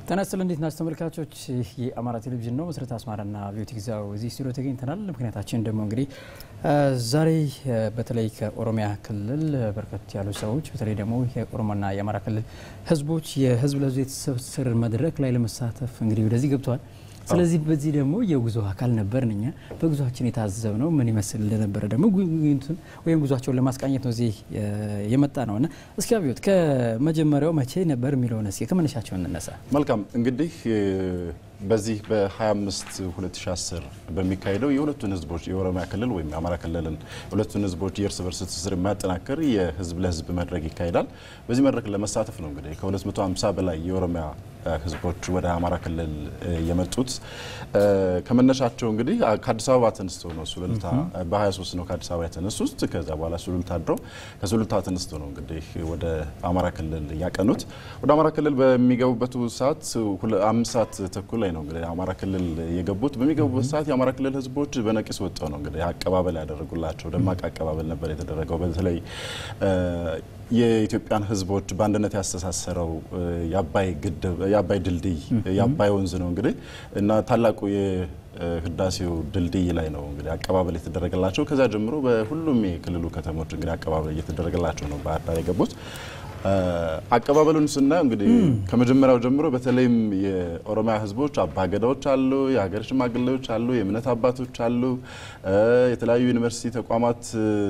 ጤና ይስጥልኝ እንዴት ናችሁ ተመልካቾች? ይህ የአማራ ቴሌቪዥን ነው። መሰረት አስማራና ቢዩቲ ግዛው እዚህ ስቱዲዮ ተገኝተናል። ምክንያታችን ደግሞ እንግዲህ ዛሬ በተለይ ከኦሮሚያ ክልል በርከት ያሉ ሰዎች በተለይ ደግሞ የኦሮሞና የአማራ ክልል ህዝቦች የህዝብ ለህዝብ የትስስር መድረክ ላይ ለመሳተፍ እንግዲህ ወደዚህ ገብተዋል። ስለዚህ በዚህ ደግሞ የጉዞ አካል ነበርን እኛ በጉዟችን የታዘብነው ምን ይመስል እንደነበረ ደግሞ ጉብኝቱን ወይም ጉዟቸውን ለማስቃኘት ነው እዚህ የመጣ ነው እና እስኪ አብዮት ከመጀመሪያው መቼ ነበር የሚለውን እስኪ ከመነሻቸው እንነሳ። መልካም እንግዲህ በዚህ በ25 2010 በሚካሄደው የሁለቱን ህዝቦች የኦሮሚያ ክልል ወይም የአማራ ክልልን የሁለቱን ህዝቦች የእርስ በርስ ትስስር የሚያጠናክር የህዝብ ለህዝብ መድረክ ይካሄዳል። በዚህ መድረክ ለመሳተፍ ነው እንግዲህ ከ250 በላይ የኦሮሚያ ህዝቦች ወደ አማራ ክልል የመጡት። ከመነሻቸው እንግዲህ ከአዲስ አበባ ተነስተው ነው ሱሉልታ በ23 ነው ከአዲስ አበባ የተነሱት። ከዛ በኋላ ሱሉልታ አድረው ከሱሉልታ ተነስተው ነው እንግዲህ ወደ አማራ ክልል ያቀኑት። ወደ አማራ ክልል በሚገቡበት ሰዓት አምስት ሰዓት ተኩል ላይ ነው እንግዲህ አማራ ክልል የገቡት። በሚገቡበት ሰዓት የአማራ ክልል ህዝቦች በነቂስ ወጥተው ነው እንግዲህ አቀባበል ያደረጉላቸው። ደማቅ አቀባበል ነበር የተደረገው። በተለይ የኢትዮጵያን ህዝቦች በአንድነት ያስተሳሰረው የአባይ ግድብ የአባይ ድልድይ የአባይ ወንዝ ነው እንግዲህ እና ታላቁ ህዳሴው ድልድይ ላይ ነው እንግዲህ አቀባበል የተደረገላቸው። ከዛ ጀምሮ በሁሉም የክልሉ ከተሞች እንግዲህ አቀባበል እየተደረገላቸው ነው ባህር ዳር የገቡት። አቀባበሉን ስናየው እንግዲህ ከመጀመሪያው ጀምሮ በተለይም የኦሮሚያ ህዝቦች አባገዳዎች አሉ፣ የሀገር ሽማግሌዎች አሉ፣ የእምነት አባቶች አሉ፣ የተለያዩ ዩኒቨርሲቲ ተቋማት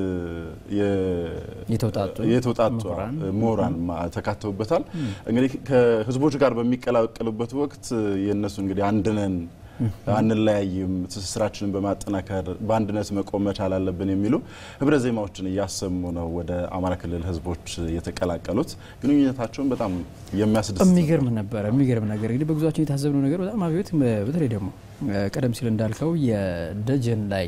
የተውጣጡ ምሁራን ተካተውበታል። እንግዲህ ከህዝቦች ጋር በሚቀላቀሉበት ወቅት የእነሱ እንግዲህ አንድነን አንለያይም፣ ትስስራችንን በማጠናከር በአንድነት መቆም መቻል አለብን የሚሉ ህብረ ዜማዎችን እያሰሙ ነው ወደ አማራ ክልል ህዝቦች የተቀላቀሉት። ግንኙነታቸውን በጣም የሚያስደስት የሚገርም ነበረ። የሚገርም ነገር እንግዲህ በጉዟችን የታዘብነው ነገር በጣም አብዮት፣ በተለይ ደግሞ ቀደም ሲል እንዳልከው የደጀን ላይ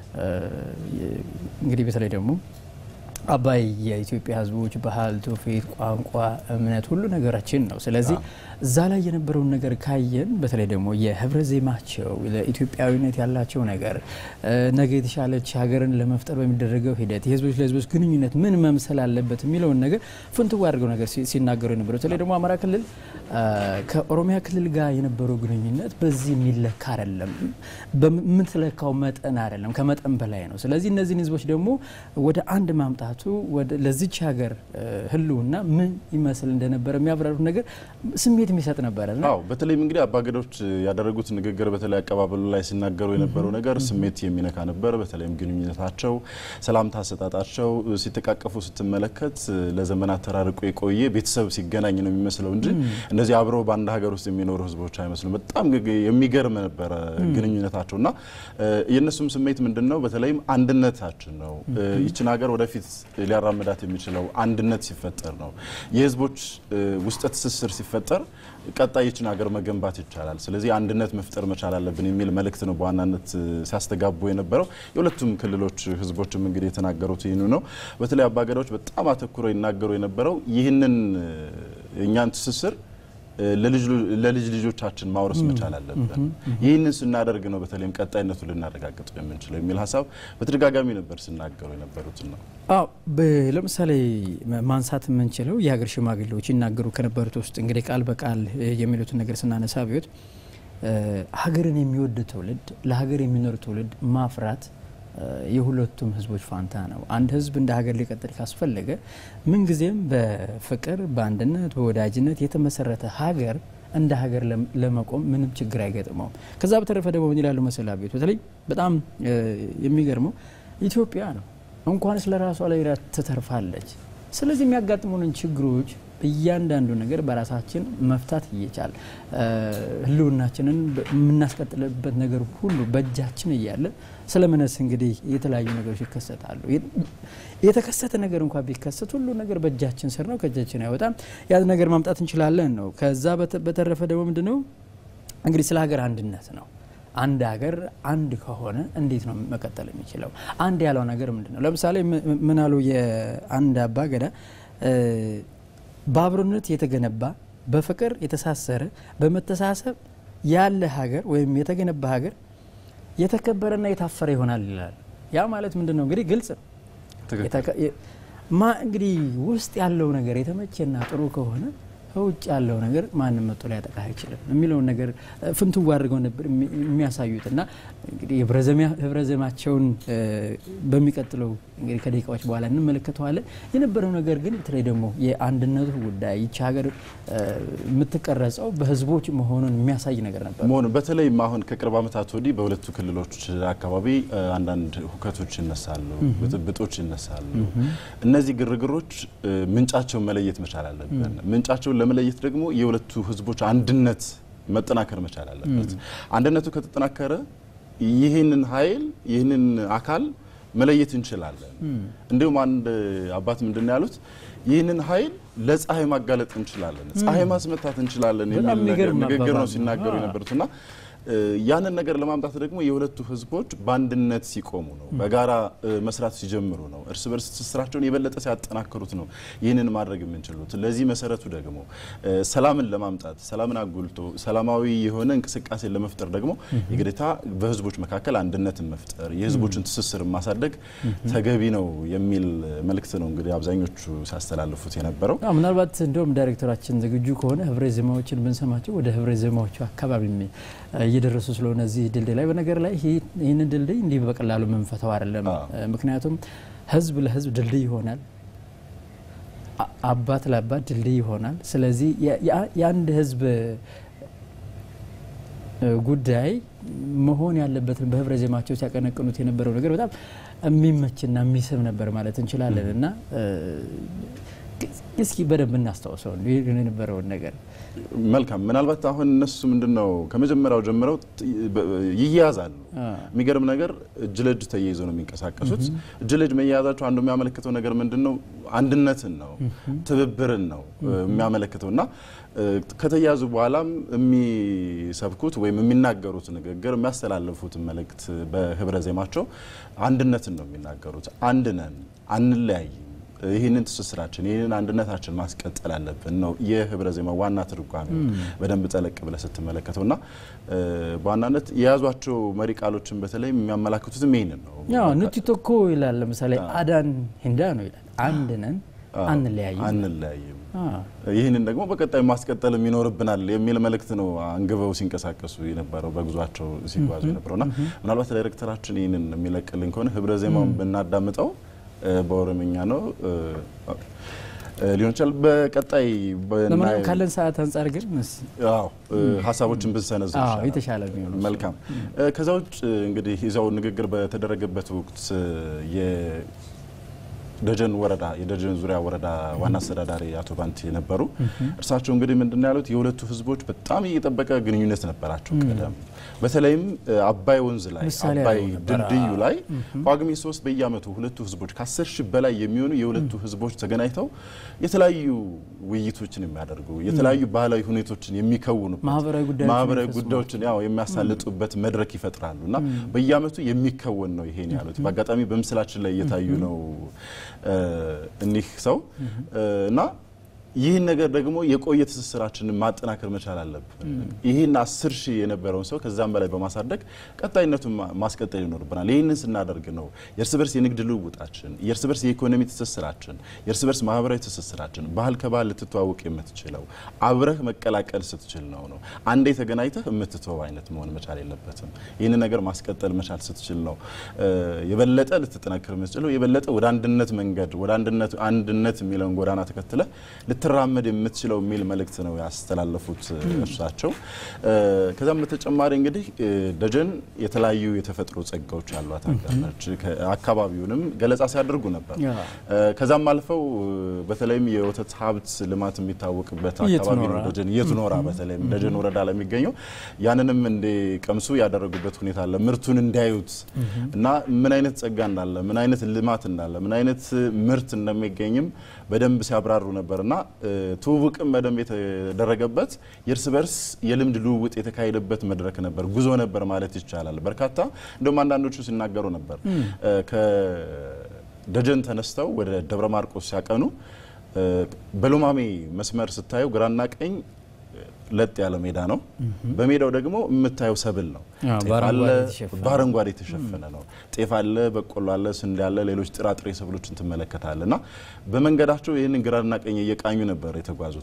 እንግዲህ በተለይ ደግሞ አባይ የኢትዮጵያ ህዝቦች ባህል፣ ትውፊት፣ ቋንቋ፣ እምነት ሁሉ ነገራችን ነው። ስለዚህ እዛ ላይ የነበረውን ነገር ካየን በተለይ ደግሞ የህብረ ዜማቸው ለኢትዮጵያዊነት ያላቸው ነገር ነገ የተሻለች ሀገርን ለመፍጠር በሚደረገው ሂደት የህዝቦች ለህዝቦች ግንኙነት ምን መምሰል አለበት የሚለውን ነገር ፍንትዋ አድርገው ነገር ሲናገሩ የነበረው በተለይ ደግሞ አማራ ክልል ከኦሮሚያ ክልል ጋር የነበረው ግንኙነት በዚህ የሚለካ አይደለም፣ በምትለካው መጠን አይደለም፣ ከመጠን በላይ ነው። ስለዚህ እነዚህን ህዝቦች ደግሞ ወደ አንድ ማምጣቱ ለዚች ሀገር ህልውና ምን ይመስል እንደነበረ የሚያብራሩት ነገር ስሜት የሚሰጥ ነበረ። አዎ በተለይም እንግዲህ አባገዶች ያደረጉት ንግግር በተለይ አቀባበሉ ላይ ሲናገሩ የነበረው ነገር ስሜት የሚነካ ነበር። በተለይም ግንኙነታቸው፣ ሰላምታ አሰጣጣቸው ሲተቃቀፉ ስትመለከት ለዘመናት ተራርቆ የቆየ ቤተሰብ ሲገናኝ ነው የሚመስለው እንጂ እንደዚህ አብረው በአንድ ሀገር ውስጥ የሚኖሩ ህዝቦች አይመስሉም። በጣም የሚገርም ነበረ ግንኙነታቸው እና የእነሱም ስሜት ምንድን ነው? በተለይም አንድነታችን ነው ይችን ሀገር ወደፊት ሊያራምዳት የሚችለው አንድነት ሲፈጠር ነው። የህዝቦች ውስጠ ትስስር ሲፈጠር ቀጣይ ይችን ሀገር መገንባት ይቻላል። ስለዚህ አንድነት መፍጠር መቻል አለብን የሚል መልእክት ነው በዋናነት ሲያስተጋቡ የነበረው። የሁለቱም ክልሎች ህዝቦችም እንግዲህ የተናገሩት ይህኑ ነው። በተለይ አባገዳዎች በጣም አተኩረው ይናገሩ የነበረው ይህንን የእኛን ትስስር ለልጅ ልጆቻችን ማውረስ መቻል አለብን። ይህንን ስናደርግ ነው በተለይም ቀጣይነቱ ልናረጋግጠው የምንችለው የሚል ሀሳብ በተደጋጋሚ ነበር ሲናገሩ የነበሩትን ነው። አዎ ለምሳሌ ማንሳት የምንችለው የሀገር ሽማግሌዎች ይናገሩ ከነበሩት ውስጥ እንግዲህ ቃል በቃል የሚሉትን ነገር ስናነሳ ቢሆት ሀገርን የሚወድ ትውልድ ለሀገር የሚኖር ትውልድ ማፍራት የሁለቱም ህዝቦች ፋንታ ነው። አንድ ህዝብ እንደ ሀገር ሊቀጥል ካስፈለገ ምንጊዜም በፍቅር በአንድነት በወዳጅነት የተመሰረተ ሀገር እንደ ሀገር ለመቆም ምንም ችግር አይገጥመውም። ከዛ በተረፈ ደግሞ ምን ይላሉ መሰላ ቤት በተለይ በጣም የሚገርመው ኢትዮጵያ ነው እንኳንስ ለራሷ ላይ ትተርፋለች። ስለዚህ የሚያጋጥሙንን ችግሮች እያንዳንዱ ነገር በራሳችን መፍታት እየቻል ህልውናችንን የምናስቀጥልበት ነገር ሁሉ በእጃችን እያለ ስለምነስ እንግዲህ የተለያዩ ነገሮች ይከሰታሉ። የተከሰተ ነገር እንኳ ቢከሰት ሁሉ ነገር በእጃችን ስር ነው፣ ከእጃችን አይወጣም። ያ ነገር ማምጣት እንችላለን ነው። ከዛ በተረፈ ደግሞ ምንድን ነው እንግዲህ ስለ ሀገር አንድነት ነው። አንድ ሀገር አንድ ከሆነ እንዴት ነው መቀጠል የሚችለው? አንድ ያለው ነገር ምንድን ነው? ለምሳሌ ምናሉ የአንድ አባ ገዳ በአብሮነት የተገነባ በፍቅር የተሳሰረ በመተሳሰብ ያለ ሀገር ወይም የተገነባ ሀገር የተከበረና የታፈረ ይሆናል ይላል። ያ ማለት ምንድን ነው እንግዲህ ግልጽ ማ እንግዲህ ውስጥ ያለው ነገር የተመቸና ጥሩ ከሆነ ከውጭ ያለው ነገር ማንም መጥቶ ሊያጠቃ አይችልም የሚለውን ነገር ፍንትው አድርገው ነበር የሚያሳዩት እና እንግዲህ ህብረ ዘማቸውን በሚቀጥለው እንግዲህ ከደቂቃዎች በኋላ እንመለከተዋለን። የነበረው ነገር ግን በተለይ ደግሞ የአንድነቱ ጉዳይ ይቺ ሀገር የምትቀረጸው በህዝቦች መሆኑን የሚያሳይ ነገር ነበር መሆኑ በተለይም አሁን ከቅርብ ዓመታት ወዲህ በሁለቱ ክልሎች አካባቢ አንዳንድ ሁከቶች ይነሳሉ፣ ብጥብጦች ይነሳሉ። እነዚህ ግርግሮች ምንጫቸውን መለየት መቻል አለብን። ምንጫቸውን ለመለየት ደግሞ የሁለቱ ህዝቦች አንድነት መጠናከር መቻል አለበት። አንድነቱ ከተጠናከረ ይህንን ኃይል ይህንን አካል መለየት እንችላለን። እንዲሁም አንድ አባት ምንድን ነው ያሉት? ይህንን ኃይል ለፀሐይ ማጋለጥ እንችላለን፣ ፀሐይ ማስመታት እንችላለን የሚል ንግግር ነው ሲናገሩ የነበሩትና ያንን ነገር ለማምጣት ደግሞ የሁለቱ ህዝቦች በአንድነት ሲቆሙ ነው፣ በጋራ መስራት ሲጀምሩ ነው፣ እርስ በርስ ትስስራቸውን የበለጠ ሲያጠናክሩት ነው ይህንን ማድረግ የምንችሉት። ለዚህ መሰረቱ ደግሞ ሰላምን ለማምጣት ሰላምን አጉልቶ ሰላማዊ የሆነ እንቅስቃሴ ለመፍጠር ደግሞ የግዴታ በህዝቦች መካከል አንድነትን መፍጠር የህዝቦችን ትስስር ማሳደግ ተገቢ ነው የሚል መልእክት ነው እንግዲህ አብዛኞቹ ሲያስተላልፉት የነበረው። ምናልባት እንደውም ዳይሬክተራችን ዝግጁ ከሆነ ህብረ ዜማዎችን ብንሰማቸው ወደ ህብረ ዜማዎቹ አካባቢ እየደረሱ ስለሆነ እዚህ ድልድይ ላይ በነገር ላይ ይህንን ድልድይ እንዲህ በቀላሉ የምንፈተው አይደለም። ምክንያቱም ህዝብ ለህዝብ ድልድይ ይሆናል፣ አባት ለአባት ድልድይ ይሆናል። ስለዚህ የአንድ ህዝብ ጉዳይ መሆን ያለበትን በህብረ ዜማቸው ሲያቀነቅኑት የነበረው ነገር በጣም የሚመችና የሚስብ ነበር ማለት እንችላለን እና እስኪ በደንብ እናስታውሰው የነበረውን ነገር። መልካም። ምናልባት አሁን እነሱ ምንድን ነው ከመጀመሪያው ጀምረው ይያያዛሉ። የሚገርም ነገር እጅ ለእጅ ተያይዘው ነው የሚንቀሳቀሱት። እጅ ለእጅ መያያዛቸው አንዱ የሚያመለክተው ነገር ምንድን ነው? አንድነትን ነው፣ ትብብርን ነው የሚያመለክተው እና ከተያዙ በኋላም የሚሰብኩት ወይም የሚናገሩት ንግግር የሚያስተላልፉት መልእክት በህብረ ዜማቸው አንድነትን ነው የሚናገሩት። አንድ ነን፣ አንለያይም ይህንን ትስስራችን ይህንን አንድነታችን ማስቀጠል አለብን ነው የህብረ ዜማ ዋና ትርጓሜ በደንብ ጠለቅ ብለ ስትመለከተው እና በዋናነት የያዟቸው መሪ ቃሎችን በተለይ የሚያመላክቱትም ይህንን ነው። ኑቲ ቶኮ ይላል። ለምሳሌ አዳን ሂንዳ ነው ይላል። አንድ ነን አንለያይም አንለያይም። ይህንን ደግሞ በቀጣይ ማስቀጠል ይኖርብናል የሚል መልእክት ነው አንግበው ሲንቀሳቀሱ የነበረው በጉዟቸው ሲጓዙ የነበረው እና ምናልባት ዳይሬክተራችን ይህንን የሚለቅልን ከሆነ ህብረ ዜማውን ብናዳምጠው በኦሮምኛ ነው ሊሆን ይችላል። በቀጣይ ካለን ሰዓት አንጻር ግን ሀሳቦችን ብንሰነዝር የተሻለ የሚሆኑ መልካም። ከዛ ውጭ እንግዲህ ይዛው ንግግር በተደረገበት ወቅት ደጀን ወረዳ የደጀን ዙሪያ ወረዳ ዋና አስተዳዳሪ አቶ ባንቲ ነበሩ። እርሳቸው እንግዲህ ምንድን ያሉት የሁለቱ ህዝቦች በጣም እየጠበቀ ግንኙነት ነበራቸው ቀደም በተለይም አባይ ወንዝ ላይ አባይ ድልድዩ ላይ ጳጉሜ ሶስት በየአመቱ ሁለቱ ህዝቦች ከአስር ሺህ በላይ የሚሆኑ የሁለቱ ህዝቦች ተገናኝተው የተለያዩ ውይይቶችን የሚያደርጉ የተለያዩ ባህላዊ ሁኔቶችን የሚከውኑበት ማህበራዊ ጉዳዮችን ያው የሚያሳልጡበት መድረክ ይፈጥራሉ እና በየአመቱ የሚከወን ነው ይሄን ያሉት። በአጋጣሚ በምስላችን ላይ እየታዩ ነው እኒህ ሰው እና ይህን ነገር ደግሞ የቆየ ትስስራችንን ማጠናከር መቻል አለብን። ይህን አስር ሺህ የነበረውን ሰው ከዛም በላይ በማሳደግ ቀጣይነቱን ማስቀጠል ይኖርብናል። ይህንን ስናደርግ ነው የእርስ በርስ የንግድ ልውውጣችን፣ የእርስ በርስ የኢኮኖሚ ትስስራችን፣ የእርስ በርስ ማህበራዊ ትስስራችን ባህል ከባህል ልትተዋውቅ የምትችለው አብረህ መቀላቀል ስትችል ነው ነው አንዴ ተገናኝተህ የምትተው አይነት መሆን መቻል የለበትም። ይህንን ነገር ማስቀጠል መቻል ስትችል ነው የበለጠ ልትጠናከር የምትችለው የበለጠ ወደ አንድነት መንገድ ወደ አንድነት አንድነት የሚለውን ጎዳና ተከትለ ልትራመድ የምትችለው የሚል መልእክት ነው ያስተላለፉት እርሳቸው። ከዛም በተጨማሪ እንግዲህ ደጀን የተለያዩ የተፈጥሮ ጸጋዎች ያሏት ሀገር ነች። አካባቢውንም ገለጻ ሲያደርጉ ነበር። ከዛም አልፈው በተለይም የወተት ሀብት ልማት የሚታወቅበት አካባቢ ነው ደጀን የትኖራ በተለይም ደጀን ወረዳ ላይ የሚገኘው ያንንም እንዲቀምሱ ያደረጉበት ሁኔታ አለ። ምርቱን እንዲያዩት እና ምን አይነት ጸጋ እንዳለ፣ ምን አይነት ልማት እንዳለ፣ ምን አይነት ምርት እንደሚገኝም በደንብ ሲያብራሩ ነበርና ትውውቅም በደንብ የተደረገበት የእርስ በርስ የልምድ ልውውጥ የተካሄደበት መድረክ ነበር፣ ጉዞ ነበር ማለት ይቻላል። በርካታ እንደውም አንዳንዶቹ ሲናገሩ ነበር ከደጀን ተነስተው ወደ ደብረ ማርቆስ ሲያቀኑ በሎማሜ መስመር ስታየው ግራና ቀኝ ለጥ ያለ ሜዳ ነው። በሜዳው ደግሞ የምታየው ሰብል ነው። በአረንጓዴ የተሸፈነ ነው። ጤፍ አለ፣ በቆሎ አለ፣ ስንዴ አለ፣ ሌሎች ጥራጥሬ ሰብሎችን ትመለከታለ እና በመንገዳቸው ይህንን ግራና ቀኝ እየቃኙ ነበር የተጓዙት።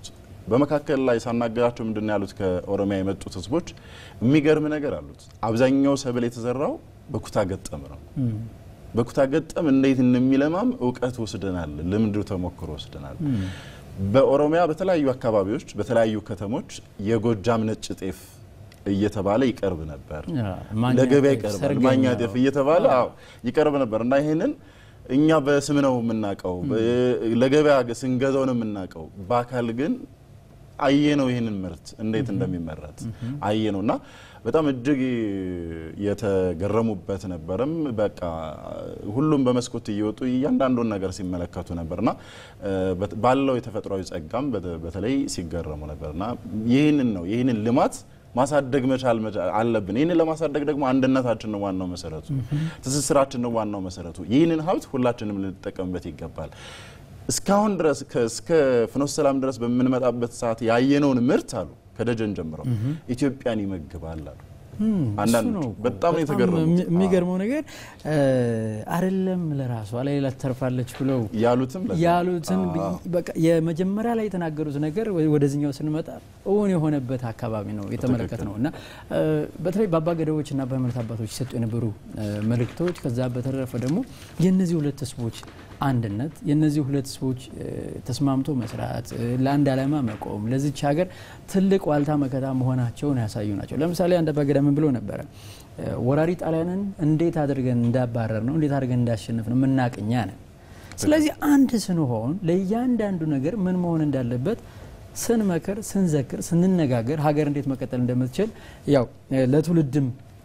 በመካከል ላይ ሳናገራቸው ምንድን ነው ያሉት ከኦሮሚያ የመጡት ህዝቦች የሚገርም ነገር አሉት። አብዛኛው ሰብል የተዘራው በኩታ ገጠም ነው። በኩታ ገጠም እንዴት እንደሚለማም እውቀት ወስደናል፣ ልምድ ተሞክሮ ወስደናል። በኦሮሚያ በተለያዩ አካባቢዎች በተለያዩ ከተሞች የጎጃም ነጭ ጤፍ እየተባለ ይቀርብ ነበር። ለገበያ ይቀርባል። ማኛ ጤፍ እየተባለ አዎ ይቀርብ ነበር እና ይሄንን እኛ በስም ነው የምናውቀው፣ ለገበያ ስንገዛው ነው የምናውቀው። በአካል ግን አየ ነው ይህንን ምርት እንዴት እንደሚመረት አየ ነው እና በጣም እጅግ የተገረሙበት ነበርም። በቃ ሁሉም በመስኮት እየወጡ እያንዳንዱን ነገር ሲመለከቱ ነበርና ባለው የተፈጥሯዊ ጸጋም በተለይ ሲገረሙ ነበርና ይህንን ነው ይህንን ልማት ማሳደግ መቻል አለብን። ይህንን ለማሳደግ ደግሞ አንድነታችን ነው ዋናው መሰረቱ፣ ትስስራችን ነው ዋናው መሰረቱ። ይህንን ሀብት ሁላችንም ልንጠቀምበት ይገባል። እስካሁን ድረስ እስከ ፍኖተ ሰላም ድረስ በምንመጣበት ሰዓት ያየነውን ምርት አሉ ከደጀን ጀምረው ኢትዮጵያን ይመግባል አሉ። አንዳንዶቹ በጣም ነው የተገረሙት። የሚገርመው ነገር አይደለም ለራሷ ለሌላ ትተርፋለች ብለው ያሉትም ያሉትን የመጀመሪያ ላይ የተናገሩት ነገር ወደዚኛው ስንመጣ እውን የሆነበት አካባቢ ነው የተመለከት ነው እና በተለይ በአባገዳዎች እና በሃይማኖት አባቶች ሲሰጡ የነበሩ መልእክቶች ከዛ በተረፈ ደግሞ የእነዚህ ሁለት ህዝቦች አንድነት የእነዚህ ሁለት ህዝቦች ተስማምቶ መስራት ለአንድ ዓላማ መቆም ለዚች ሀገር ትልቅ ዋልታ መከታ መሆናቸውን ያሳዩ ናቸው። ለምሳሌ አንድ አባገዳ ምን ብሎ ነበረ? ወራሪ ጣሊያንን እንዴት አድርገን እንዳባረር ነው እንዴት አድርገን እንዳሸንፍ ነው የምናቅኛ ነን። ስለዚህ አንድ ስንሆን ለእያንዳንዱ ነገር ምን መሆን እንዳለበት ስንመክር፣ ስንዘክር፣ ስንነጋገር ሀገር እንዴት መቀጠል እንደምትችል ያው ለትውልድም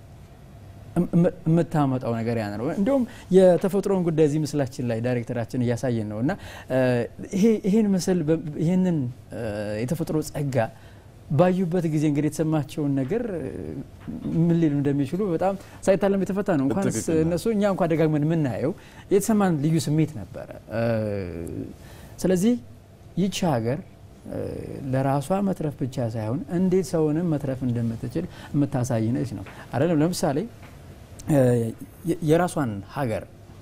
የምታመጣው ነገር ያን ነው። እንዲሁም የተፈጥሮን ጉዳይ እዚህ ምስላችን ላይ ዳይሬክተራችን እያሳየን ነው እና ይህን ምስል ይህንን የተፈጥሮ ጸጋ ባዩበት ጊዜ እንግዲህ የተሰማቸውን ነገር ምን ሊሉ እንደሚችሉ በጣም ሳይታለም የተፈታ ነው። እንኳን እነሱ እኛ እንኳ ደጋግመን የምናየው የተሰማን ልዩ ስሜት ነበረ። ስለዚህ ይቺ ሀገር ለራሷ መትረፍ ብቻ ሳይሆን እንዴት ሰውንም መትረፍ እንደምትችል የምታሳይ ነች ነው አይደለም። ለምሳሌ የራሷን ሀገር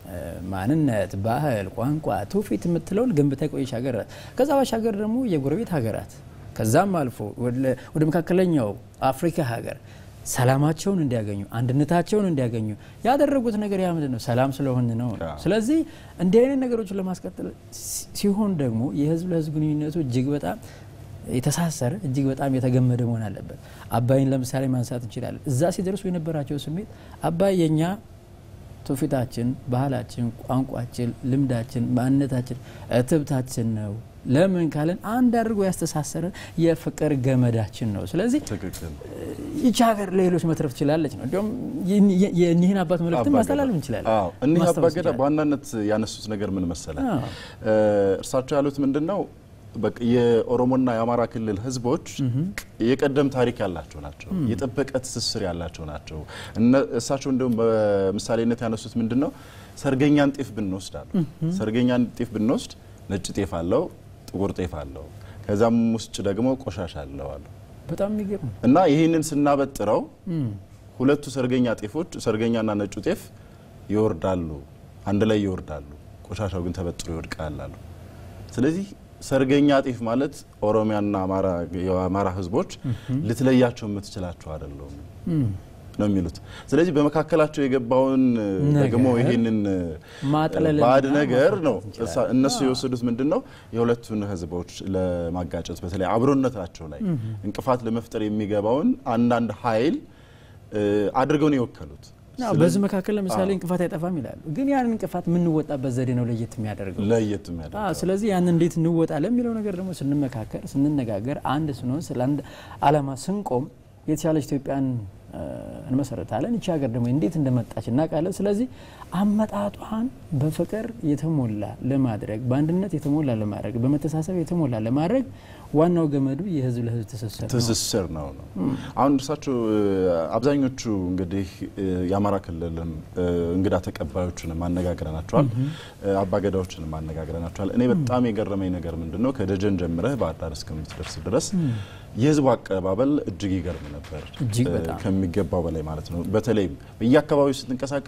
ማንነት፣ ባህል፣ ቋንቋ፣ ትውፊት የምትለውን ገንብታ የቆየች ሀገር ናት። ከዛ ባሻገር ደግሞ የጎረቤት ሀገራት ከዛም አልፎ ወደ መካከለኛው አፍሪካ ሀገር ሰላማቸውን እንዲያገኙ አንድነታቸውን እንዲያገኙ ያደረጉት ነገር ያ ምንድን ነው? ሰላም ስለሆን ነው። ስለዚህ እንዲህ አይነት ነገሮችን ለማስቀጠል ሲሆን ደግሞ የህዝብ ለህዝብ ግንኙነቱ እጅግ በጣም የተሳሰረ እጅግ በጣም የተገመደ መሆን አለበት። አባይን ለምሳሌ ማንሳት እንችላለን። እዛ ሲደርሱ የነበራቸው ስሜት አባይ የኛ ትውፊታችን፣ ባህላችን፣ ቋንቋችን፣ ልምዳችን፣ ማንነታችን፣ እትብታችን ነው ለምን ካለን አንድ አድርጎ ያስተሳሰረን የፍቅር ገመዳችን ነው። ስለዚህ ይቺ ሀገር ለሌሎች መትረፍ ትችላለች ነው። እንዲሁም የኒህን አባት መልእክትን ማስተላለፍ እንችላለን። እኒህ አባገዳ በዋናነት ያነሱት ነገር ምን መሰለ፣ እርሳቸው ያሉት ምንድን ነው? የኦሮሞና የአማራ ክልል ህዝቦች የቀደም ታሪክ ያላቸው ናቸው። የጠበቀ ትስስር ያላቸው ናቸው። እሳቸው እንዲሁም በምሳሌነት ያነሱት ምንድን ነው? ሰርገኛን ጤፍ ብንወስድ አሉ። ሰርገኛን ጤፍ ብንወስድ ነጭ ጤፍ አለው ጥቁር ጤፍ አለው። ከዛም ውስጥ ደግሞ ቆሻሻ አለው አሉ። በጣም የሚገርም እና ይህንን ስናበጥረው ሁለቱ ሰርገኛ ጤፎች ሰርገኛና ነጩ ጤፍ ይወርዳሉ፣ አንድ ላይ ይወርዳሉ። ቆሻሻው ግን ተበጥሮ ይወድቃል አሉ። ስለዚህ ሰርገኛ ጤፍ ማለት ኦሮሚያና የአማራ ህዝቦች ልትለያቸው የምትችላቸው አይደለም ነው የሚሉት። ስለዚህ በመካከላቸው የገባውን ደግሞ ይሄንን ባዕድ ነገር ነው እነሱ የወሰዱት ምንድን ነው የሁለቱን ህዝቦች ለማጋጨት በተለይ አብሮነታቸው ላይ እንቅፋት ለመፍጠር የሚገባውን አንዳንድ ኃይል አድርገው ነው የወከሉት። በዚህ መካከል ለምሳሌ እንቅፋት አይጠፋም ይላሉ። ግን ያን እንቅፋት የምንወጣበት ዘዴ ነው ለየት የሚያደርገው ለየት የሚያደርገው። ስለዚህ ያን እንዴት እንወጣ ለሚለው ነገር ደግሞ ስንመካከር፣ ስንነጋገር፣ አንድ ስንሆን ስለ አንድ አላማ ስንቆም የተሻለች ኢትዮጵያን እንመሰረታለን። ይቺ ሀገር ደግሞ እንዴት እንደመጣች እናውቃለን። ስለዚህ አመጣጧን በፍቅር የተሞላ ለማድረግ በአንድነት የተሞላ ለማድረግ በመተሳሰብ የተሞላ ለማድረግ ዋናው ገመዱ የህዝብ ለህዝብ ትስስር ነው ትስስር ነው ነው። አሁን እርሳቸው አብዛኞቹ እንግዲህ የአማራ ክልልም እንግዳ ተቀባዮችንም አነጋግረናቸዋል፣ አባገዳዎችንም አነጋግረናቸዋል። እኔ በጣም የገረመኝ ነገር ምንድን ነው ከደጀን ጀምረህ ባህር ዳር እስከምትደርስ ድረስ የህዝቡ አቀባበል እጅግ ይገርም ነበር፣ ከሚገባው በላይ ማለት ነው። በተለይም በየአካባቢው ስትንቀሳቀስ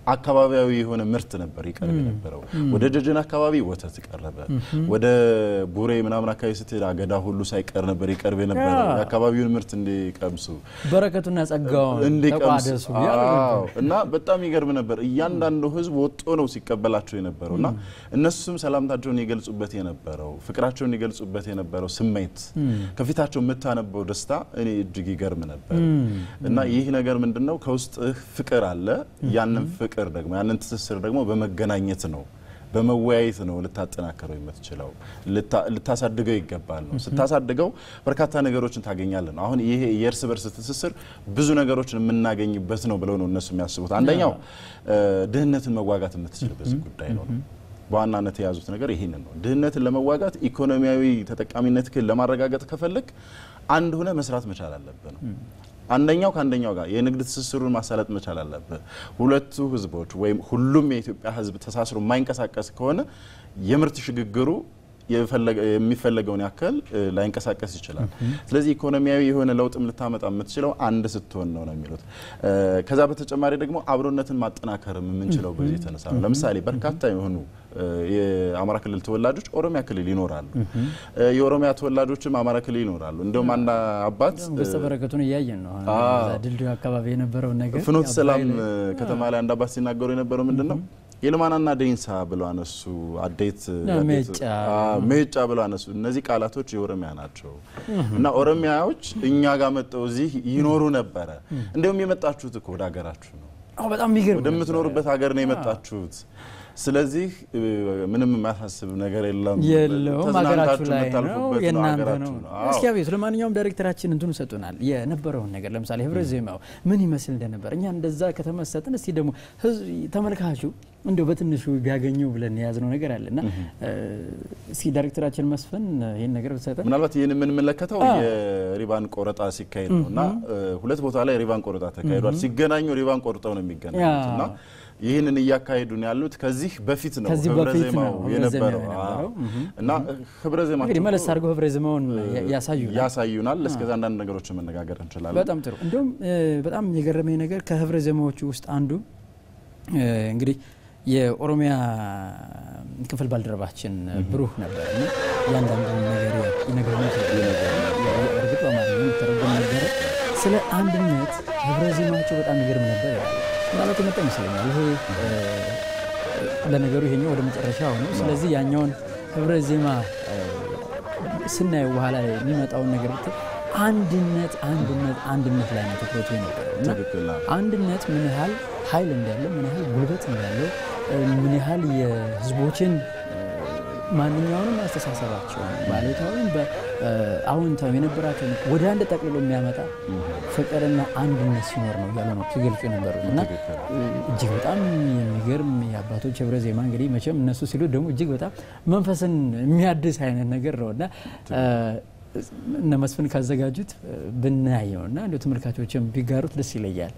አካባቢያዊ የሆነ ምርት ነበር ይቀርብ የነበረው። ወደ ደጀን አካባቢ ወተት ቀረበ። ወደ ቡሬ ምናምን አካባቢ ስትሄድ አገዳ ሁሉ ሳይቀር ነበር ይቀርብ የነበረው የአካባቢውን ምርት እንዲቀምሱ በረከቱና ጸጋውን እንዲቀምሱ ተቋደሱ ያሉ አዎ። እና በጣም ይገርም ነበር። እያንዳንዱ ህዝብ ወጦ ነው ሲቀበላቸው የነበረው እና እነሱም ሰላምታቸውን ይገልጹበት የነበረው ፍቅራቸውን ይገልጹበት የነበረው ስሜት ከፊታቸው የምታነበው ደስታ እኔ እጅግ ይገርም ነበር እና ይህ ነገር ምንድን ነው ከውስጥህ ፍቅር አለ ያንን ፍቅር ደግሞ ያንን ትስስር ደግሞ በመገናኘት ነው በመወያየት ነው ልታጠናከረው የምትችለው ልታ- ልታሳድገው ይገባል ነው ስታሳድገው በርካታ ነገሮችን ታገኛለን አሁን ይሄ የእርስ በርስ ትስስር ብዙ ነገሮችን የምናገኝበት ነው ብለው ነው እነሱ የሚያስቡት አንደኛው እ፣ ድህነትን መዋጋት የምትችልበት ጉዳይ ነው በዋናነት የያዙት ነገር ይህንን ነው ድህነትን ለመዋጋት ኢኮኖሚያዊ ተጠቃሚነትህን ለማረጋገጥ ከፈለግ አንድ ሆነ መስራት መቻል አለብህ ነው አንደኛው ከአንደኛው ጋር የንግድ ትስስሩን ማሳለጥ መቻል አለብህ። ሁለቱ ህዝቦች ወይም ሁሉም የኢትዮጵያ ህዝብ ተሳስሮ የማይንቀሳቀስ ከሆነ የምርት ሽግግሩ የፈለገ- የሚፈለገውን ያክል እ, ላይንቀሳቀስ ይችላል። ስለዚህ ኢኮኖሚያዊ የሆነ ለውጥም ልታመጣ የምትችለው አንድ ስትሆን ነው ነው የሚሉት። እ, ከዛ በተጨማሪ ደግሞ አብሮነትን ማጠናከርም የምንችለው በዚህ የተነሳ ነው። ለምሳሌ በርካታ የሆኑ እ, የአማራ ክልል ተወላጆች ኦሮሚያ ክልል ይኖራሉ። እ, የኦሮሚያ ተወላጆችም አማራ ክልል ይኖራሉ። እንደውም አንድ አባት ገጸ በረከቱን እያየን ነው። አሁን አዎ። እዛ ድልድዩ አካባቢ የነበረውን ነገር ፍኖተ ያው ሰላም በኃይል- ከተማ ላይ አንድ አባት ሲናገሩ የነበረው ምንድን ነው የልማናና ደንሳ ብለው አነሱ። አዴት አዴት- ሜጫ። አዎ፣ ሜጫ ብለው አነሱ። እነዚህ ቃላቶች የኦሮሚያ ናቸው እና ኦሮሚያዎች እኛ ጋር መጠው እዚህ ይኖሩ ነበረ። እንዲሁም የመጣችሁት እኮ ወደ ሀገራችሁ ነው፣ አዎ፣ በጣም የሚገርም ወደምትኖሩበት ሀገር ነው የመጣችሁት። ስለዚህ እ, ምንም የሚያሳስብ ነገር የለም። የለውም ሀገራችሁ ተዝናንታችሁ ላይ ነው የምታልፉበት የእናንተ ሀገራችሁ ነው። ነው። አዎ። እስኪ አቤት ለማንኛውም ዳይሬክተራችን እንትኑ ሰጡናል የነበረውን ነገር ለምሳሌ ህብረ ዜማው ምን ይመስል እንደነበር እኛ እንደዛ ከተመሰጥን እስቲ ደግሞ ህዝብ ተመልካቹ እንዲሁ በትንሹ ቢያገኘው ብለን የያዝነው ነገር አለ እና እስኪ ዳይሬክተራችን መስፍን ይህን ነገር ብትሰጠን ምናልባት ይህን የምንመለከተው አዎ። የሪባን ቆረጣ ሲካሄድ ነው እና እ, ሁለት ቦታ ላይ ሪባን ቆረጣ ተካሂዷል። ሲገናኙ ሪባን ቆርጠው ነው የሚገናኙት እና ይህንን እያካሄዱ ነው ያሉት። ከዚህ በፊት ነው ከዚህ ህብረ በፊት ዜማው ነው ህብረ የነበረው ዜማው አዎ። የነበረው። እና ህብረ ዜማቸው እንግዲህ መለስ አድርገው ህብረ ዜማውን ያሳዩናል። ያሳዩናል። እስከዛ አንዳንድ ነገሮችን መነጋገር እንችላለን። በጣም ጥሩ። እንዲሁም እ, በጣም የገረመኝ ነገር ከህብረ ዜማዎቹ ውስጥ አንዱ እ, እንግዲህ የኦሮሚያ ክፍል ባልደረባችን ብሩህ ነበር እና እያንዳንዱ ነገር ይነግረን እርግጥ በአማርኛ የሚተረጎም ነበረ። ስለ አንድነት ህብረ ዜማቸው በጣም ይገርም ነበር ይላል። ማለት የመጣ ይመስለኛል። ይሄ እ, ለነገሩ ይሄኛው ወደ መጨረሻው ነው። ስለዚህ ያኛውን ህብረ ዜማ እ, ስናየው በኋላ ላይ የሚመጣውን ነገር ብትል አንድነት አንድነት አንድነት ላይ ነው ትኩረቱ የነበረው እና ትክክል ነው። አንድነት ምን ያህል ኃይል እንዳለው ምን ያህል ጉልበት እንዳለው እ፣ ምን ያህል የህዝቦችን እ፣ ማንኛውንም አስተሳሰባቸውን ባሉታዊም በአዎንታዊ የነበራቸውን ወደ አንድ ጠቅልሎ የሚያመጣ ፍቅርና አንድነት ሲኖር ነው እያሉ ነው ሲገልጹ የነበሩት እና ትክክል። እ፣ እጅግ በጣም የሚገርም የአባቶች ህብረ ዜማ እንግዲህ መቼም እነሱ ሲሉ ደግሞ እጅግ በጣም መንፈስን የሚያድስ አይነት ነገር ነው እና እ፣ እነ መስፍን ካዘጋጁት እ፣ ብናየው እና እንደ ተመልካቾችም ቢጋሩት ደስ ይለያል።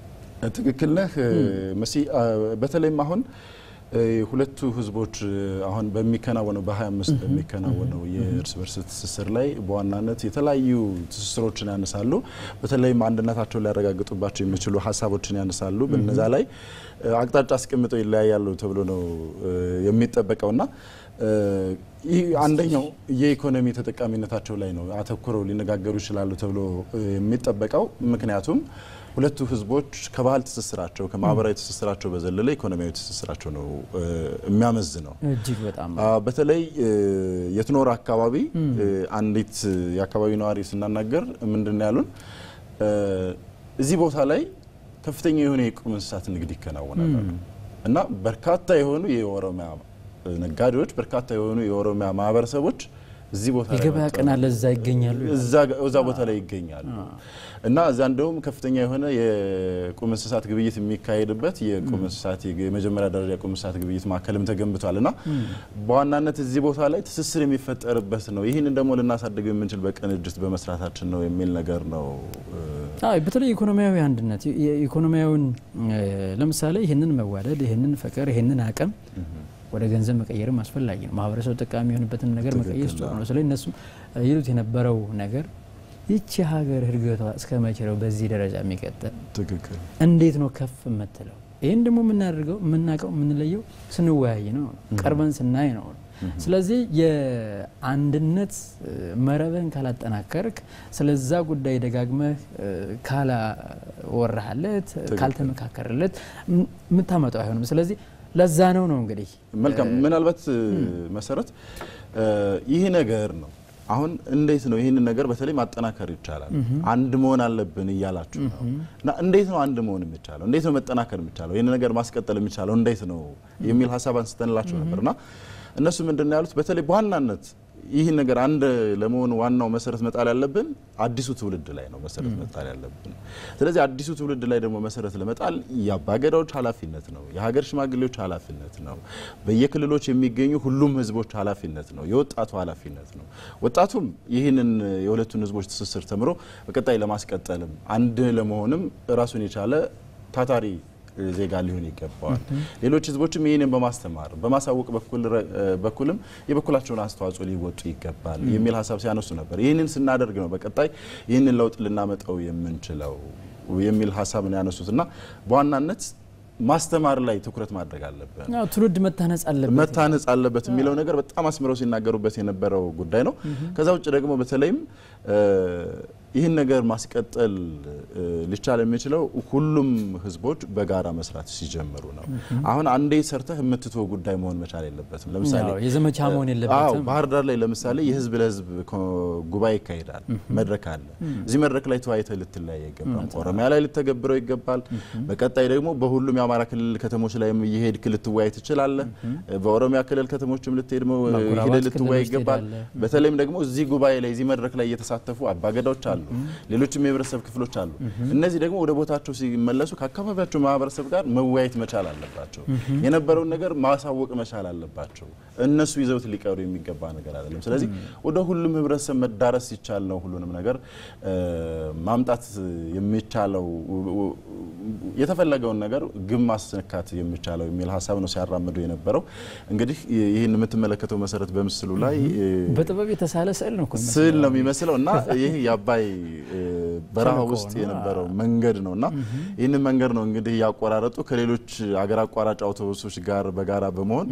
ትክክል ነህ መሲ። አ, በተለይም አሁን እ, ሁለቱ ህዝቦች እ, አሁን በሚከናወነው በ25 በሚከናወነው የእርስ በርስ ትስስር ላይ በዋናነት የተለያዩ ትስስሮችን ያነሳሉ። በተለይም አንድነታቸውን ሊያረጋግጡባቸው የሚችሉ ሀሳቦችን ያነሳሉ። በነዛ ላይ እ, አቅጣጫ አስቀምጠው ይለያያሉ ተብሎ ነው እ, የሚጠበቀውና እ, ይህ አንደኛው የኢኮኖሚ ተጠቃሚነታቸው ላይ ነው አተኩረው ሊነጋገሩ ይችላሉ ተብሎ እ, የሚጠበቀው ምክንያቱም ሁለቱ ህዝቦች ከባህል ትስስራቸው ከማህበራዊ ትስስራቸው በዘለለ ኢኮኖሚያዊ ትስስራቸው ነው እ, የሚያመዝነው። እጅግ በጣም አ፣ በተለይ እ, የትኖር አካባቢ እ, አንዲት የአካባቢ ነዋሪ ስናናገር ምንድን ነው ያሉን እ, እዚህ ቦታ ላይ ከፍተኛ የሆነ የቁም እንስሳት ንግድ ይከናወናል አሉ። እና በርካታ የሆኑ የኦሮሚያ ነጋዴዎች፣ በርካታ የሆኑ የኦሮሚያ ማህበረሰቦች እዚህ ቦታ ላይ የገበያ መጥተው ቀን አለ እዛ ይገኛሉ። እዛ እዛ ቦታ ላይ ይገኛሉ እና እዛ እንደውም ከፍተኛ የሆነ የቁም እንስሳት ግብይት የሚካሄድበት የቁም እንስሳት የመጀመሪያ ደረጃ የቁም እንስሳት ግብይት ማዕከልም ተገንብቷል እና በዋናነት እዚህ ቦታ ላይ ትስስር የሚፈጠርበት ነው። ይህንን ደግሞ ልናሳድገው የምንችል በቅንጅት በመስራታችን ነው የሚል ነገር ነው። አይ በተለይ ኢኮኖሚያዊ አንድነት የኢኮኖሚያዊውን ለምሳሌ ይህንን መዋደድ፣ ይህንን ፍቅር፣ ይህንን አቅም ወደ ገንዘብ መቀየርም አስፈላጊ ነው። ማህበረሰቡ ጠቃሚ የሆንበትን ነገር መቀየር ጥሩ ነው። ስለዚህ እነሱም ይሉት የነበረው ነገር ይቺ ሀገር እድገቷ እስከ መቼ ነው በዚህ ደረጃ የሚቀጥል? ትክክል እንዴት ነው ከፍ የምትለው? ይህን ደግሞ የምናደርገው የምናውቀው የምንለየው ስንወያይ ነው፣ ቀርበን ስናይ ነው። ስለዚህ የአንድነት መረብህን ካላጠናከርክ ስለዛ ጉዳይ ደጋግመህ ካላወራህለት ካልተመካከርለት የምታመጣው አይሆንም። ስለዚህ ለዛ ነው ነው እንግዲህ መልካም ምናልባት መሰረት ይህ ነገር ነው አሁን እንዴት ነው ይህንን ነገር በተለይ ማጠናከር ይቻላል? አንድ መሆን አለብን እያላችሁ ነው እና እንዴት ነው አንድ መሆን የሚቻለው? እንዴት ነው መጠናከር የሚቻለው? ይህን ነገር ማስቀጠል የሚቻለው እንዴት ነው የሚል ሀሳብ አንስተንላቸው ነበር እና እነሱ ምንድን ነው ያሉት? በተለይ በዋናነት ይህን ነገር አንድ ለመሆን ዋናው መሰረት መጣል ያለብን አዲሱ ትውልድ ላይ ነው መሰረት መጣል ያለብን። ስለዚህ አዲሱ ትውልድ ላይ ደግሞ መሰረት ለመጣል የአባገዳዎች ኃላፊነት ነው፣ የሀገር ሽማግሌዎች ኃላፊነት ነው፣ በየክልሎች የሚገኙ ሁሉም ህዝቦች ኃላፊነት ነው፣ የወጣቱ ኃላፊነት ነው። ወጣቱም ይህንን የሁለቱን ህዝቦች ትስስር ተምሮ በቀጣይ ለማስቀጠልም አንድ ለመሆንም ራሱን የቻለ ታታሪ ዜጋ ሊሆን ይገባዋል። ሌሎች ህዝቦችም ይህንን በማስተማር በማሳወቅ በኩልም የበኩላቸውን አስተዋጽኦ ሊወጡ ይገባል የሚል ሀሳብ ሲያነሱ ነበር። ይህንን ስናደርግ ነው በቀጣይ ይህንን ለውጥ ልናመጣው የምንችለው የሚል ሀሳብ ነው ያነሱት እና በዋናነት ማስተማር ላይ ትኩረት ማድረግ አለበት፣ ትውልድ መታነጽ አለበት መታነጽ አለበት የሚለው ነገር በጣም አስምረው ሲናገሩበት የነበረው ጉዳይ ነው። ከዛ ውጭ ደግሞ በተለይም ይህን ነገር ማስቀጠል ሊቻል የሚችለው ሁሉም ህዝቦች በጋራ መስራት ሲጀምሩ ነው። አሁን አንዴ ሰርተህ የምትተው ጉዳይ መሆን መቻል የለበትም። ለምሳሌ የዘመቻ መሆን የለበትም። ባህር ዳር ላይ ለምሳሌ የህዝብ ለህዝብ ጉባኤ ይካሄዳል፣ መድረክ አለ። እዚህ መድረክ ላይ ተወያይተህ ልትለያይ አይገባም። ኦሮሚያ ላይ ልተገብረው ይገባል። በቀጣይ ደግሞ በሁሉም የአማራ ክልል ከተሞች ላይ እየሄድክ ልትወያይ ትችላለህ። በኦሮሚያ ክልል ከተሞችም ልትሄድ ሄደህ ልትወያይ ይገባል። በተለይም ደግሞ እዚህ ጉባኤ ላይ እዚህ መድረክ ላይ እየተሳተፉ አባገዳዎች አሉ ሌሎችም የህብረተሰብ ክፍሎች አሉ። እነዚህ ደግሞ ወደ ቦታቸው ሲመለሱ ከአካባቢያቸው ማህበረሰብ ጋር መወያየት መቻል አለባቸው። የነበረውን ነገር ማሳወቅ መቻል አለባቸው። እነሱ ይዘውት ሊቀሩ የሚገባ ነገር አይደለም። ስለዚህ ወደ ሁሉም ህብረተሰብ መዳረስ ሲቻል ነው ሁሉንም ነገር ማምጣት የሚቻለው የተፈለገውን ነገር ግን ማስነካት የሚቻለው የሚል ሀሳብ ነው ሲያራምዱ የነበረው። እንግዲህ ይህን የምትመለከተው መሰረት በምስሉ ላይ በጥበብ የተሳለ ስዕል ነው ስዕል ነው የሚመስለው እና ይህ የአባይ በረሃ ውስጥ የነበረው መንገድ ነው እና ይህንን መንገድ ነው እንግዲህ ያቆራረጡ ከሌሎች አገር አቋራጭ አውቶቡሶች ጋር በጋራ በመሆን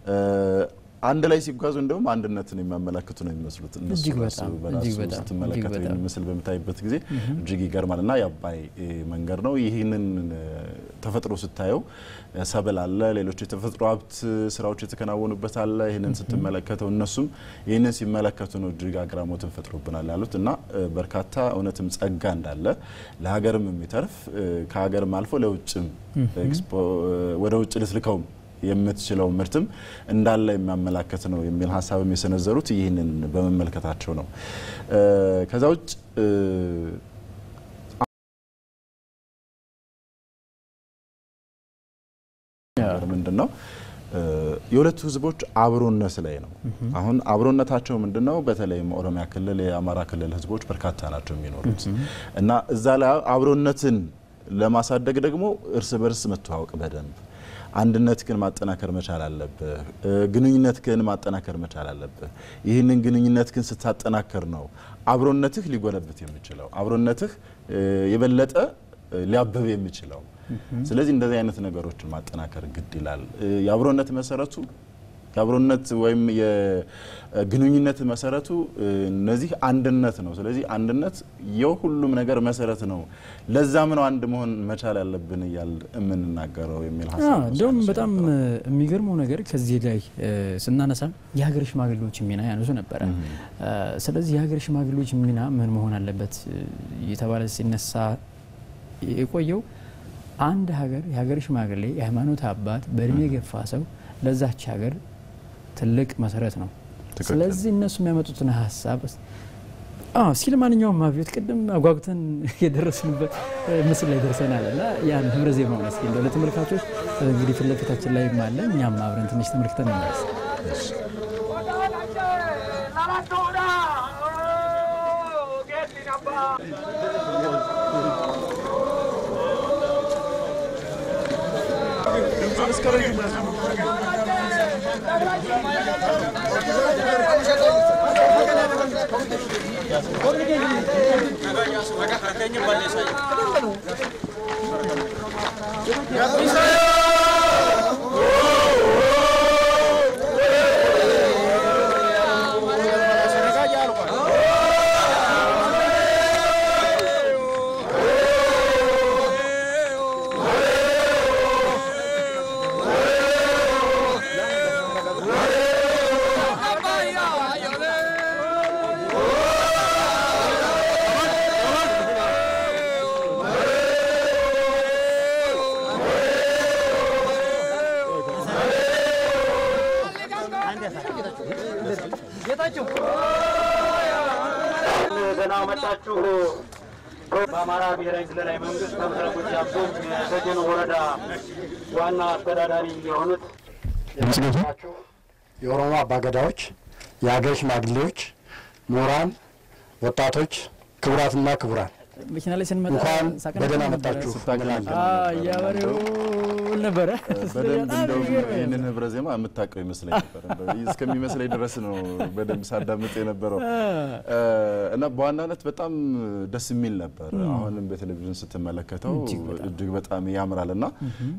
አንድ ላይ ሲጓዙ እንደውም አንድነትን የሚያመላክቱ ነው የሚመስሉት። እነሱ በራሱ ስትመለከተው ይህን ምስል በምታይበት ጊዜ እጅግ ይገርማል እና የአባይ መንገድ ነው። ይህንን ተፈጥሮ ስታየው ሰብል አለ፣ ሌሎች የተፈጥሮ ሀብት ስራዎች የተከናወኑበት አለ። ይህንን ስትመለከተው እነሱም ይህንን ሲመለከቱ ነው እጅግ አግራሞትን ፈጥሮብናል ያሉት እና በርካታ እውነትም ጸጋ እንዳለ ለሀገርም የሚተርፍ ከሀገርም አልፎ ለውጭም ወደ ውጭ ልትልከውም የምትችለው ምርትም እንዳለ የሚያመላክት ነው የሚል ሀሳብም የሰነዘሩት ይህንን በመመልከታቸው ነው። ከዛ ውጭ ምንድን ነው የሁለቱ ህዝቦች አብሮነት ላይ ነው። አሁን አብሮነታቸው ምንድን ነው? በተለይም ኦሮሚያ ክልል፣ የአማራ ክልል ህዝቦች በርካታ ናቸው የሚኖሩት እና እዛ ላይ አብሮነትን ለማሳደግ ደግሞ እርስ በርስ መተዋወቅ በደንብ አንድነት ግን ማጠናከር መቻል አለብህ። ግንኙነት ግን ማጠናከር መቻል አለብህ። ይህንን ግንኙነት ግን ስታጠናከር ነው አብሮነትህ ሊጎለብት የሚችለው አብሮነትህ የበለጠ ሊያበብ የሚችለው። ስለዚህ እንደዚህ አይነት ነገሮችን ማጠናከር ግድ ይላል። የአብሮነት መሰረቱ የአብሮነት ወይም የግንኙነት መሰረቱ እነዚህ አንድነት ነው። ስለዚህ አንድነት የሁሉም ነገር መሰረት ነው። ለዛም ነው አንድ መሆን መቻል ያለብን እያል የምንናገረው የሚል ሀሳብ እንዲሁም በጣም የሚገርመው ነገር ከዚህ ላይ ስናነሳ የሀገር ሽማግሌዎች ሚና ያነሱ ነበረ። ስለዚህ የሀገር ሽማግሌዎች ሚና ምን መሆን አለበት የተባለ ሲነሳ የቆየው አንድ ሀገር የሀገር ሽማግሌ የሃይማኖት አባት በእድሜ የገፋ ሰው ለዛች ሀገር ትልቅ መሰረት ነው። ስለዚህ እነሱ የሚያመጡትን ሀሳብ ሲል ማንኛውም አብዮት ቅድም አጓጉተን የደረስንበት ምስል ላይ ደርሰናል እና ያን ህብረ ዜማውን እስኪ እንደው ለተመልካቾች እንግዲህ ፊት ለፊታችን ላይ አለ እኛም አብረን ትንሽ ተመልክተን እንመለስ። Bisa ደህና መጣችሁ። በአማራ ብሔራዊ ክልላዊ መንግስት በምስራቅ ጎጃም ዞን የደጀን ወረዳ ዋና አስተዳዳሪ የሆኑት ናችሁ የኦሮሞ አባገዳዎች፣ የሀገር ሽማግሌዎች፣ ምሁራን፣ ወጣቶች፣ ክቡራትና ክቡራን መኪና ላይ ስንመጣ እንኳን ሳቅና በደህና ነበረ። መጣችሁ ስታቀነቅን አዎ፣ ነበረ። እያበሬው ነበረ። በደንብ በጣም እንደውም የሚገርም ነው። ይህንን ህብረ ዜማ የምታውቀው ይመስለኝ ነበር። እንደው እስከሚመስለኝ ድረስ ነው በደንብ ሳዳምጥ የነበረው እና በዋናነት በጣም ደስ የሚል ነበር። አሁንም በቴሌቪዥን ስትመለከተው እጅግ በጣም። እጅግ በጣም ያምራል እና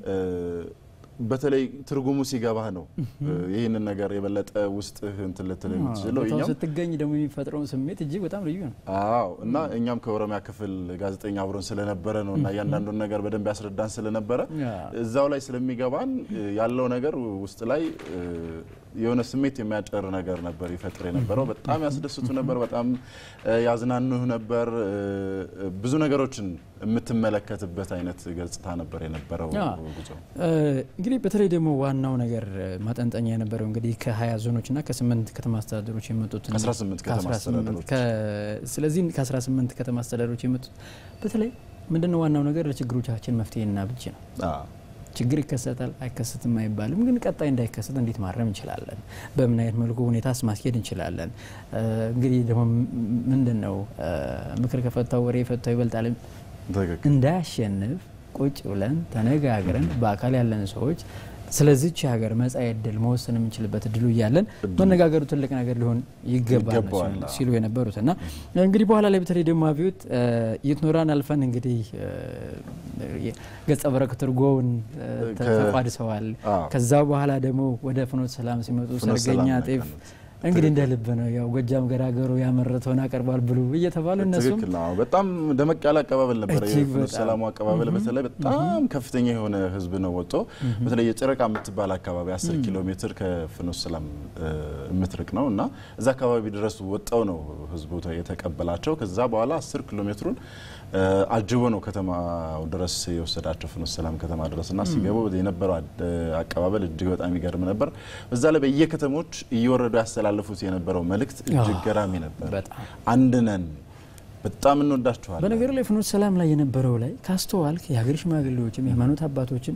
በተለይ ትርጉሙ ሲገባህ ነው ይህንን ነገር የበለጠ ውስጥህ እንትን ልትል የምትችለው ቦታው እኛም ስትገኝ ደግሞ የሚፈጥረውን ስሜት እጅግ በጣም ልዩ ነው። አዎ እና እኛም ከኦሮሚያ ክፍል ጋዜጠኛ አብሮን ስለነበረ ነው እና እያንዳንዱን ነገር በደንብ ያስረዳን ስለነበረ ያ። እዛው ላይ ስለሚገባን ያለው ነገር ውስጥ ላይ የሆነ ስሜት የሚያጨር ነገር ነበር ይፈጥር የነበረው። በጣም ያስደስቱ ነበር፣ በጣም ያዝናኑህ ነበር። ብዙ ነገሮችን የምትመለከትበት አይነት ገጽታ ነበር የነበረው ያ። ጉዞ። እንግዲህ በተለይ ደግሞ ዋናው ነገር ማጠንጠኛ የነበረው እንግዲህ ከ20 ዞኖችና ከስምንት ከተማ አስተዳደሮች የመጡትን ከ18 ከተማ ከ18 አስተዳደሮች። ከ- ስለዚህ ከ18 ከተማ አስተዳደሮች የመጡት በተለይ ምንድነው ዋናው ነገር ለችግሮቻችን መፍትሄና ብጅ ነው። አዎ። ችግር ይከሰታል አይከሰትም አይባልም፣ ግን ቀጣይ እንዳይከሰት እንዴት ማረም እንችላለን? በምን አይነት መልኩ ሁኔታስ ማስኬድ እንችላለን? እ፣ እንግዲህ ደግሞ ምንድን ነው እ፣ ምክር ከፈታው ወሬ የፈታው ይበልጣል ትክክል። እንዳያሸንፍ ቁጭ ብለን ተነጋግረን በአካል ያለን ሰዎች ስለዚች ሀገር መጻኢ ዕድል መወሰን የምንችልበት እድሉ እያለን መነጋገሩ ትልቅ ነገር ሊሆን ይገባል ነው ይገባዋል። ሲሉ- ሲሉ የነበሩት እና እንግዲህ በኋላ ላይ በተለይ ደግሞ አብዮት የትኖራን አልፈን እንግዲህ እ፣ ገጸ በረከት እርጎውን እ፣ ተ- ከ- ተቋድሰዋል። አዎ። ከዛ በኋላ ደግሞ ወደ ፍኖተ ሰላም ሲመጡ ፍኖተ ሰርገኛ ሰላም ጤፍ ያቀኑት። እንግዲህ እንደ ልብ ነው ያው ጎጃም ገራገሩ ያመረተውን አቀርቧል ብሉ እየተባሉ እነሱም ትክክል ነው። በጣም ደመቅ ያለ አቀባበል ነበረ። እጅግ የፍኖተ በጣም። ሰላሙ አቀባበል በተለይ በጣም ከፍተኛ የሆነ ህዝብ ነው ወጥቶ በተለይ የጨረቃ የምትባል አካባቢ 10 ኪሎ ሜትር ከፍኖተ ሰላም እ፣ የምትርቅ ነው እና እዛ አካባቢ ድረስ ወጣው ነው ህዝቡ ተ- የተቀበላቸው። ከዛ በኋላ 10 ኪሎ ሜትሩን እ፣ አጅቦ ነው ከተማው ድረስ የወሰዳቸው ፍኖተ ሰላም ከተማ ድረስ እና ሲገቡ የነበረው አድ- አቀባበል እጅግ በጣም ይገርም ነበር። በዛ ላይ በየከተሞች እየወረዱ ያስተላልፉት የነበረው መልእክት እጅግ አዎ፣ ገራሚ ነበር። በጣም አንድ ነን፣ በጣም እንወዳችኋለን። በነገር ላይ ፍኖተ ሰላም ላይ የነበረው ላይ ካስተዋልክ የሀገር ሽማግሌዎችም የሃይማኖት አባቶችም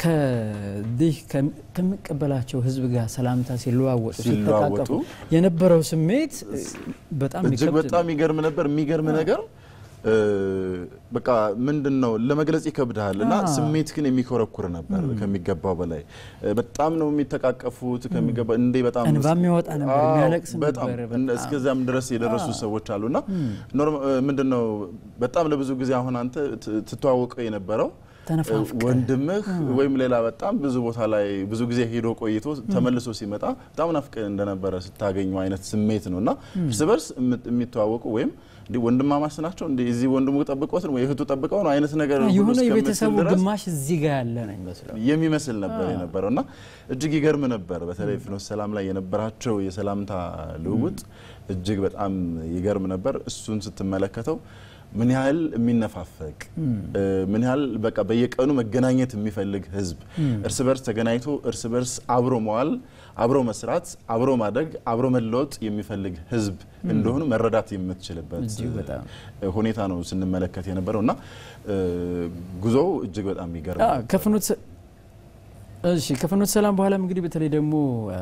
ከዚህ ከሚ- ከሚቀበላቸው ህዝብ ጋር ሰላምታ ሲለዋወጡ ሲለዋወጡ ሲተቃቀፉ የነበረው ስሜት እ፣ በጣም እጅግ የሚከብድ በጣም ይገርም ነበር። የሚገርም ነገር እ፣ በቃ ምንድን ነው ለመግለጽ ይከብድሃል እና አዎ። ስሜት ግን የሚኮረኩር ነበር ከሚገባው በላይ እ፣ በጣም ነው የሚተቃቀፉት ከሚገባ እንዴ በጣም እንባ የሚያወጣ ነበር፣ አዎ፣ የሚያለቅስ በጣም ነበር፣ እነ- በጣም። እስከዚያም ድረስ የደረሱ ሰዎች አሉና ኖርማ ምንድን ነው በጣም ለብዙ ጊዜ አሁን አንተ ት- ትተዋወቀው የነበረው ተነፋፍቀህ ወንድምህ ወይም ሌላ በጣም ብዙ ቦታ ላይ ብዙ ጊዜ ሄዶ ቆይቶ ተመልሶ ሲመጣ በጣም ናፍቀህ እንደነበረ ስታገኙ አይነት ስሜት ነው እና እርስ በርስ የምት- የሚተዋወቁ ወይም እንዲህ ወንድማማች ናቸው እንዲህ እዚህ ወንድሙ ጠብቆት ነው ወይ እህቱ ጠብቀው ነው አይነት ነገር ሁሉ የሆነ እስከምትል የቤተሰቡ ድረስ ግማሽ እዚህ ጋር ያለ ነው የሚመስለው። የሚመስል ነበር የነበረው እና እጅግ ይገርም ነበር። በተለይ ፍኖተ ሰላም ላይ የነበራቸው የሰላምታ ልውውጥ እጅግ በጣም ይገርም ነበር። እሱን ስትመለከተው ምን ያህል የሚነፋፈቅ እ፣ ምን ያህል በቃ በየቀኑ መገናኘት የሚፈልግ ህዝብ እርስ በርስ ተገናኝቶ እርስ በርስ አብሮ መዋል፣ አብሮ መስራት፣ አብሮ ማደግ፣ አብሮ መለወጥ የሚፈልግ ህዝብ እንደሆኑ መረዳት የምትችልበት እጅግ በጣም። እ፣ ሁኔታ ነው ስንመለከት የነበረው እና እ፣ ጉዞው እጅግ በጣም ይገርም አዎ፣ ከፍኖተ ሰ- እሺ ከፍኖተ ሰላም በኋላም እንግዲህ በተለይ ደግሞ እ፣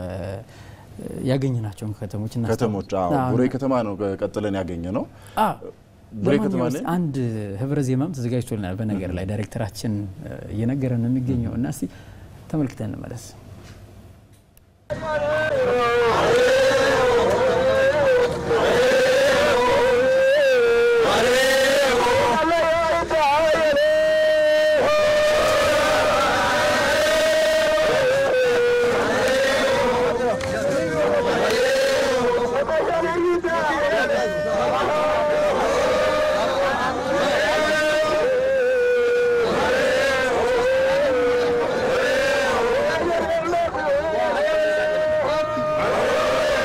ያገኘናቸውን ከተሞች እናስታውስ። ከተሞች አዎ፣ አዎ፣ ቡሬ ከተማ ነው ቀጥለን ያገኘ ነው። አዎ። ቡሬ ከተማ ለማንኛውም ላይ አንድ ህብረ ዜማም ተዘጋጅቶልናል። በነገር ላይ ዳይሬክተራችን እ፣ እየነገረን ነው የሚገኘው እና እስቲ ተመልክተን እንመለስ። ♪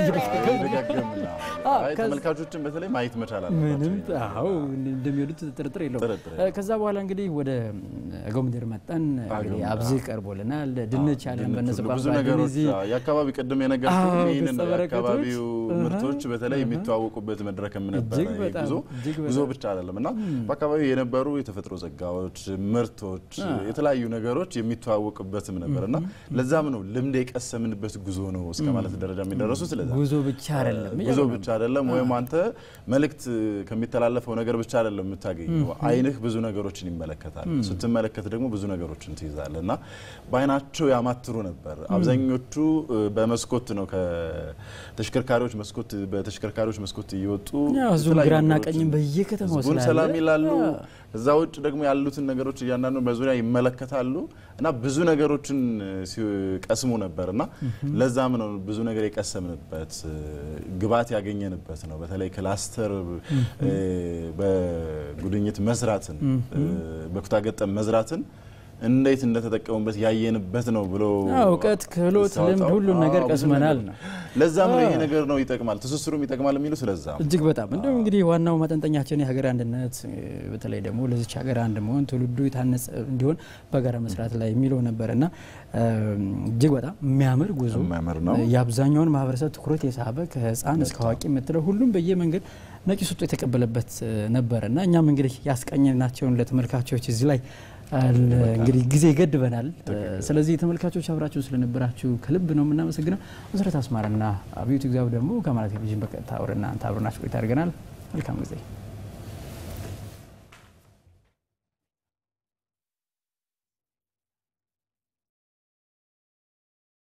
እየደጋገምን ነው። አዎ፣ አይ ከዚ- ተመልካቾችን በተለይ ማየት መቻል ምንም አለባቸው። አዎ እንደሚወዱት ጥርጥር የለውም። ጥርጥር እ፣ ከዛ በኋላ እንግዲህ ወደ ጎምድር መጠን እንግዲህ ጎምድር፣ አብዝ ቀርቦልናል። ድንች አለን ድንች በነሱ ሁሉ ብዙ ቋንቋ ነገሮች እነዚህ አዎ፣ የአካባቢ ቅድም የነገርኩህ አዎ፣ ይህንን ገጸ በረከቶች፣ የአካባቢው እህ፣ ምርቶች በተለይ የሚተዋወቁበት መድረክም ነበረ። እጅግ ይህ በጣም፣ ጉዞ እጅግ ጉዞ በጣም። ብቻ አይደለም እና በአካባቢው የነበሩ የተፈጥሮ ጸጋዎች፣ ምርቶች፣ የተለያዩ ነገሮች የሚተዋወቅበትም ነበር እና ለዛም ነው ልምድ የቀሰምንበት ጉዞ ነው እስከ ማለት ደረጃ የሚደረሱት። ስለዛ ጉዞ ብቻ አይደለም ጉዞ ብቻ አይደለም ወይም አንተ መልእክት ከሚተላለፈው ነገር ብቻ አይደለም የምታገኘው። አይንህ ብዙ ነገሮችን ይመለከታል። ስትመለከት ደግሞ ብዙ ነገሮችን ትይዛለህ እና በአይናቸው ያማትሩ ነበር። አብዛኞቹ እ፣ በመስኮት ነው ከተሽከርካሪዎች መስኮት በተሽከርካሪዎች መስኮት እየወጡ ያው ህዝቡም የተለያዩ ግራና ነገሮችን- ቀኝም በየከተማው ህዝቡን ስላለ ሰላም ይላሉ። አዎ። እዛ ውጭ ደግሞ ያሉትን ነገሮች እያንዳንዱ በዙሪያ ይመለከታሉ እና ብዙ ነገሮችን ሲቀስሙ ነበር እና ለዛም ነው ብዙ ነገር የቀሰምንበት እ፣ ግብዓት ያገኘንበት ነው። በተለይ ክላስተር እ፣ በጉድኝት መስራትን እ፣ በኩታ ገጠም መዝራትን እንዴት እንደተጠቀሙበት ያየንበት ነው ብሎ አዎ፣ እውቀት፣ ክህሎት፣ ሲያወጣው፣ ልምድ ሁሉን ነገር አዎ፣ ብዙ ቀስመናል ነገር። ነው። ለዛም ነው ይሄ አዎ። ነገር ነው ይጠቅማል፣ ትስስሩም ይጠቅማል የሚሉ ስለዛ ነው። እጅግ በጣም እንደውም እንግዲህ ዋናው ማጠንጠኛችን የሀገር አንድነት እ፣ በተለይ ደግሞ ለዚች ሀገር አንድ መሆን ትውልዱ የታነጸ እንዲሆን በጋራ መስራት ላይ የሚለው ነበር እና እ፣ እጅግ በጣም የሚያምር ጉዞ የሚያምር ነው። እ፣ የአብዛኛውን ማህበረሰብ ትኩረት የሳበ ከህፃን እስከ አዋቂ የምትለው ሁሉም በየመንገድ ነቂስ ወጥቶ የተቀበለበት እ፣ ነበር እና እኛም እንግዲህ ያስቀኘናቸውን ለተመልካቾች እዚህ ላይ አለ እንግዲህ ጊዜ ይገድበናል። እ፣ ስለዚህ ተመልካቾች አብራችሁ ስለነበራችሁ ከልብ ነው የምናመሰግነው። መሰረት አስማረና አብዮት ግዛው ደግሞ ከአማራ ቴሌቪዥን በቀጥታ ወደ እናንተ አብረናችሁ ቆይታ አድርገናል። መልካም ጊዜ